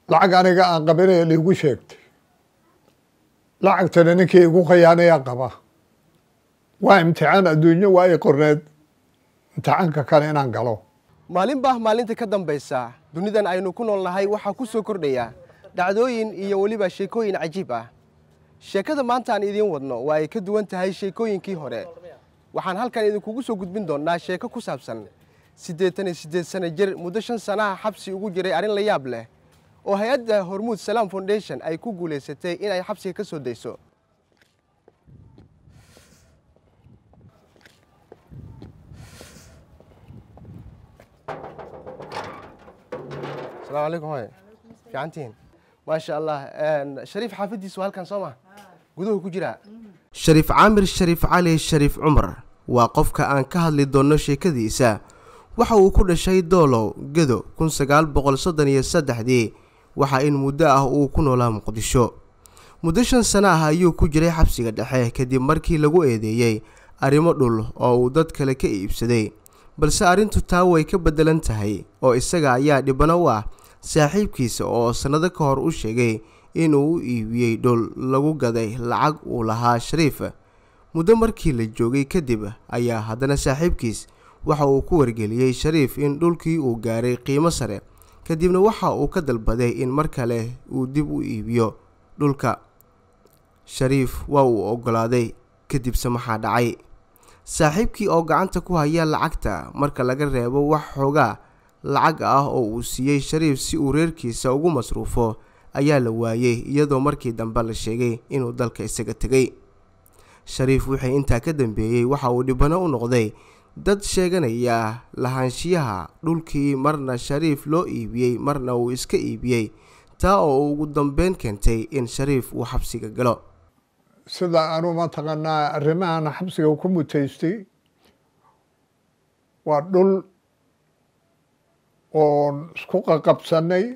lacag aniga aan qabinaya liigu sheegtay lacagtana ninkii igu khayaanayaa qaba waa imtixaan adduunyo waa i qorneed imtixaanka kale inaan galo maalinbaa maalinta ka dambaysa dunidan aynu ku nool nahay waxaa ku soo kordhaya dhacdooyin iyo weliba sheekooyin cajiib ah sheekada maanta aan idiin wadno waa ay ka duwan tahay sheekooyinkii hore waxaan halkan idinkugu soo gudbin doonnaa sheeko ku saabsan siddeetan iyo siddeed sano jir muddo shan sanaha xabsi ugu jiray arrin la yaab leh oo hay-adda hormuud salaam foundation ay ku guulaysatay in ay xabsiga ka soo dayso asalaamu calaykum hoye fiicantihiin maasha allah shariif xaafaddiisu halkan soo ma guduhu ku jiraa shariif caamir shariif cali shariif cumar waa qofka aan ka hadli doonno sheekadiisa waxa uu ku dhashay doolow gedo kun sagaal boqol soddon iyo saddexdii waxaa in muddo ah uu ku noolaa muqdisho muddo shan sano ah ayuu ku jiray xabsiga dhexe kadib markii lagu eedeeyey arrimo dhul oo uu dad kale ka iibsaday balse arrintu taa way ka beddelan tahay oo isaga ayaa dhibano u ah saaxiibkiisa oo sannado ka hor u sheegay inuu u iibiyey dhul lagu gaday lacag uu lahaa shariif muddo markii la joogay kadib ayaa haddana saaxiibkiis waxa uu ku wargeliyey shariif in dhulkii uu gaaray qiimo sare kadibna waxa uu ka dalbaday in mar kale uu dib u iibiyo dhulka shariif waa uu oggolaaday kadibse maxaa dhacay saaxiibkii oo gacanta ku haya lacagta marka laga reebo wax xoogaa lacag ah oo uu siiyey shariif si uu reerkiisa ugu masruufo ayaa la waayey iyadoo markii dambe la sheegay inuu dalka isaga tegay shariif wixii intaa ka dambeeyey waxa uu dhibano u noqday dad sheeganaya lahaanshiyaha dhulkii marna shariif loo iibiyey marna uu iska iibiyey taa oo ugu dambeyn keentay in shariif uu xabsiga galo sida anu mataqaanaa arrimahan xabsiga ku mutaystay waa dhul oon isku qaqabsanay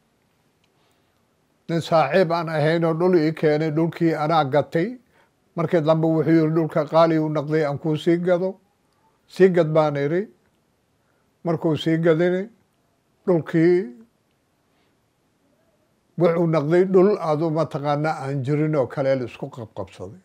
nin saaxiib aan ahaynoo dhul ii keenay dhulkii anaa gatay markii dambe wuxuu yihi dhulka qaali u naqday aan kuu sii gado sii gad baan idhi markuu sii gadini dhulkii wuxuu naqday dhul adu mataqaanaa aan jirin oo kale la isku qabqabsaday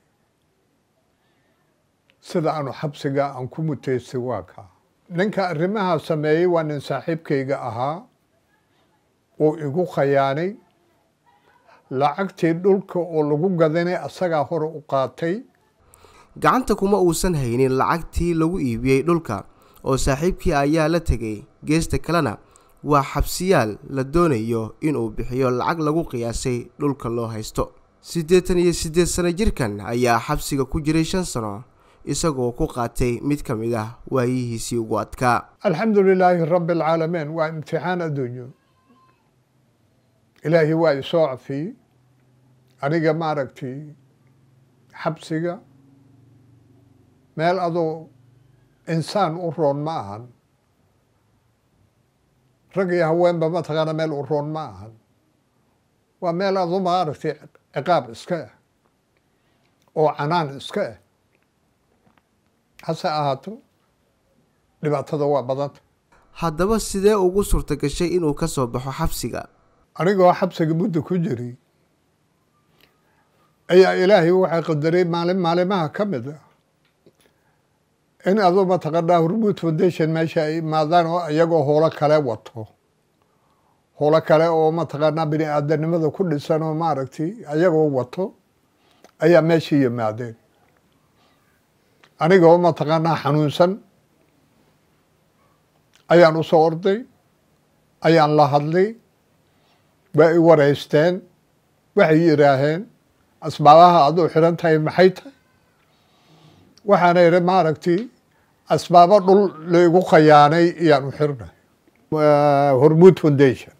sida aanu xabsiga aan ku mutaystay waa kaa ninka arrimahaa sameeyey waa nin saaxiibkayga ahaa uu igu khayaanay lacagtii dhulka oo lagu gadanay asagaa hore u qaatay gacanta kuma uusan haynin lacagtii lagu iibiyey dhulka oo saaxiibkii ayaa la tegay geesta kalena waa xabsiyaal la doonayo inuu bixiyo lacag lagu qiyaasay dhulka loo haysto siddeetan iyo siddeed sano jirkan ayaa xabsiga ku jiray shan sano isagoo ku qaatay mid ka mid ah waayihiisii ugu adkaa alxamdu lilaahi rabbi alcaalamiin waa imtixaan adduunyo ilaahay waa isoo cafiyey aniga maaragtay xabsiga meel adoo insaan u roon ma ahan rag iyo haweenba mataqaana meel u roon ma ahan waa meel adu maaragtay ciqaab iska ah oo canaan iska ah hase ahaato dhibaatada waa badanta haddaba sidee ugu suurta gashay inuu ka soo baxo xabsiga anigoo xabsiga muddo ku jiray ayaa ilaahay waxay qadaray maalin maalimaha ka mid ah in aduu mataqaanaa hormuud foundation meesha ay imaadaan oo iyagoo howlo kale wato howlo kale oo mataqaanaa bini aadanimada ku dhisan oo maaragtay ayagoo wato ayaa meesha yimaadeen anigoo mataqaanaa xanuunsan ayaan usoo orday ayaan la hadlay waa i wareysteen waxay yidhaaheen asbaabaha aduu xidhan tahay maxay tahay waxaana idhi maaragtay asbaabo dhul laigu khayaanay iyaan u xirnay hormuud foundation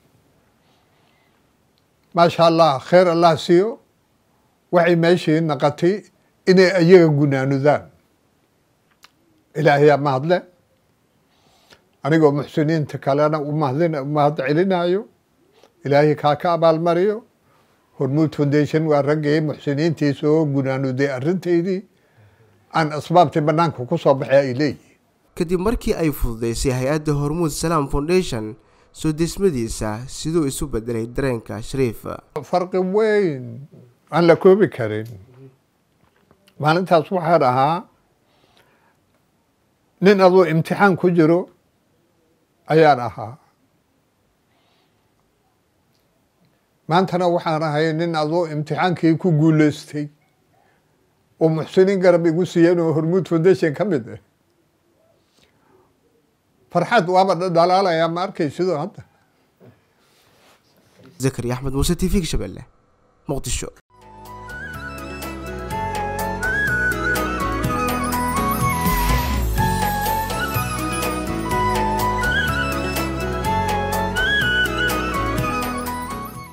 maasha allah kheer allah siiyo waxay meeshii naqatay inay ayaga gunaanudaan ilaahayaa mahadle anigoo muxsiniinta kalena umahadin umahad celinayo ilaahay kaa ka abaalmariyo hormuud foundation waa raggii muxsiniintiisa oo gunaanuday arrintaydii aan asbaabtii bannaanka ku soo baxay ay leeyihin kadib markii ay fududaysay hay-adda hormuud salaam foundation soo deesmadiisa siduu isu bedelay dareenka shariif farqi weyn aan la koobi karin maalintaas waxaan ahaa nin aduu imtixaan ku jiro ayaan ahaa maantana waxaan ahay nin aduu imtixaankii ku guuleystay oo muxsiniin garab igu siiyeen oo hormuud foundation ka mid ah farxad waaba dhalaalayaa ma arkay sidoo hadda zakari axmed muuse t v-ga shabeelle muqdisho